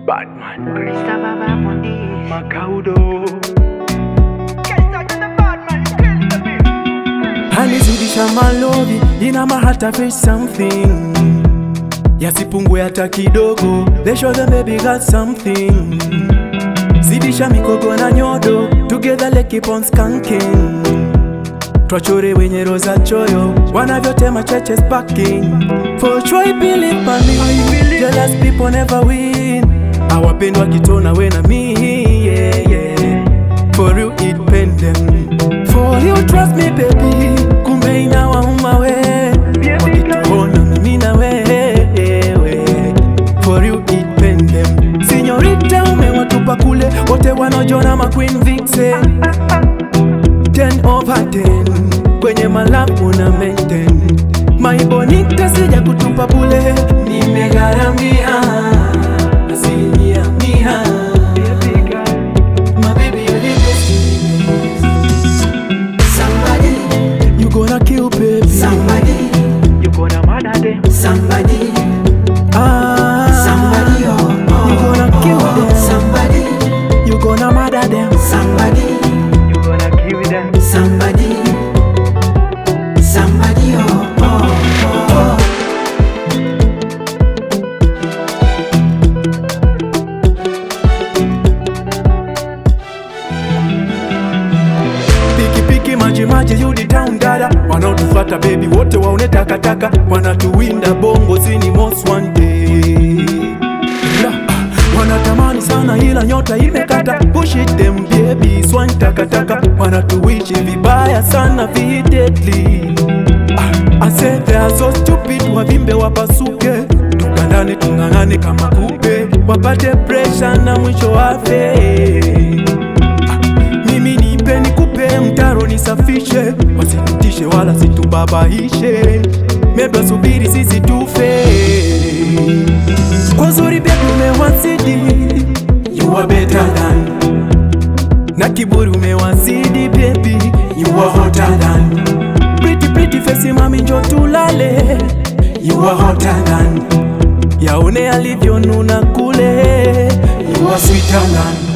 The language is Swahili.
Batman. Krista Baba Mundi. Makaudo. Hanizidisha malovi ina mahata face something yasipungue hata kidogo they show them baby got something zidisha mikogo na nyodo together like keep on skanking twachore wenye roza choyo wanavyotema cheches packing for joy believe by me jealous people never win awapendwa kitona we na mi yeah, yeah. for you it pain them for you trust me baby kumbe inawauma we wakituona mimi na wewe for you it pain them sinyorita umewatupa kule wote wanaojona ma queen vixen 10 over 10 kwenye malapu una maintain my bonita sija kutupa bule nimegharamia asilimia mia My baby, you're the best in the Somebody, You gonna kill baby somebody, You gonna murder them. somebody, ah, somebody, oh, You oh, gonna kill oh, them somebody, You gonna murder them somebody, You gonna kill them. somebody, somebody, oh, oh, oh. Piki piki maji maji you the town dada Wanaotufata baby wote waone takataka Wanatuwinda bongo zini most one day La, ah, Wanatamani sana ila nyota imekata Push it them baby swine takataka Wanatuishi vibaya sana videdly ah, I said they are so stupid wavimbe wapasuke Tukandane tung'ang'ane kama kupe Wapate pressure na mwisho wafe mimi nipe nikupe mtaro nisafishe wasitutishe wala situbabaishe meba subiri sisi tufe kwa uzuri pia tumewazidi you are better than na kiburi umewazidi baby you are hotter than pretty pretty face mami njo tulale you are hotter than yaone alivyonuna kule you are sweeter than